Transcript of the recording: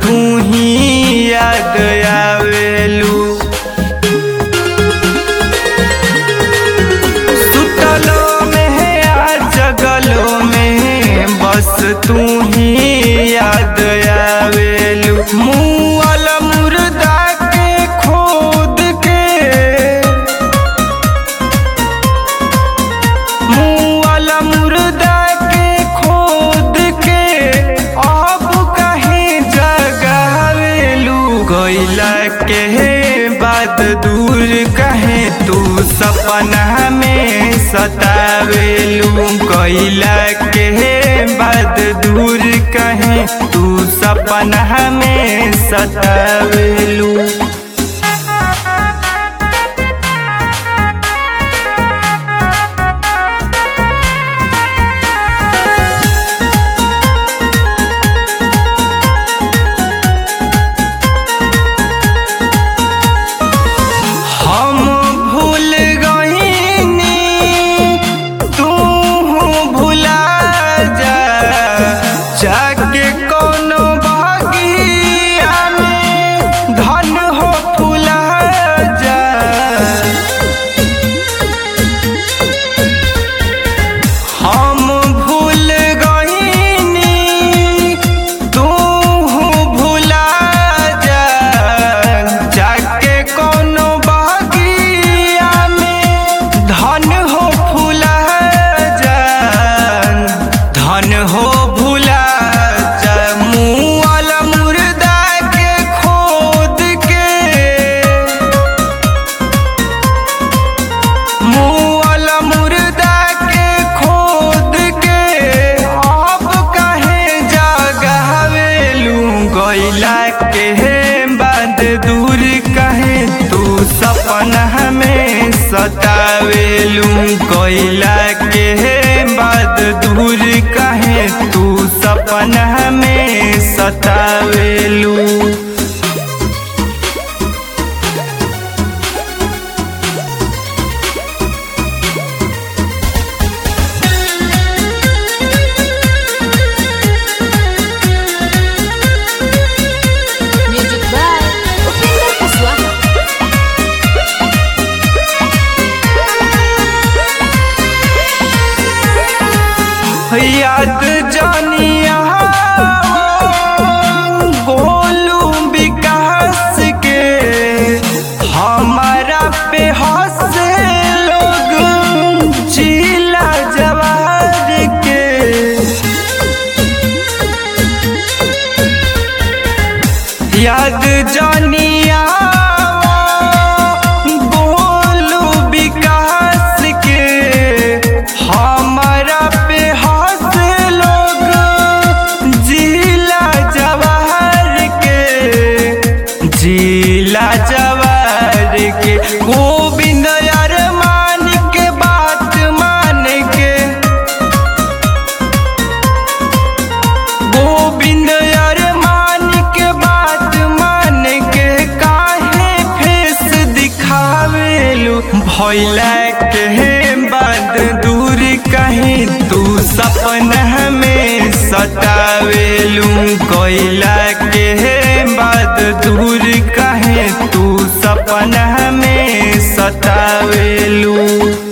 तू ही याद आवेलू सुतलो में आ जगलो में बस तू ही याद आवेलू मुअल मुर्दा के खोद के मुअल मुर्दा के खोद के अब कहीं जगावेलू गैला के बाद दूर कहे तू सपना में सतावेलू गैला के बाद दूर कहे तू सपना में सतावेलू हम भूल गईनी तू भुला जा जाके कोनो बगिया में धन हो फुला जा हम भूल गईनी तू भुला जा जाके कोनो बगिया में धन हो फुला जा धन हो भुला जा मुअल मुर्दा के खोद के मुअल मुर्दा के खोद के अब कहे जगावेलू गैला के बाद दूर कहे तू सपना में सतावेलू गैला के बाद दूर कहे तू सपना में सतावेलू Music by Upendra Kuswaha. याद जानिया गोलू विकास के हमारा पे हंसे लोग जिला जवार के याद जानिया गोलू विकास के हमारा पे हंस लोग जिला जवाहर के जिला जवाहर के गोविंद अरमान के बात मान के गोविंद अरमान के बात मान के काहे फेस दिखावेलू भैला के बाद दूर कहीं तू सपना में सतावेलू कोयला के बाद दूर कहीं तू सपना में सतावेलू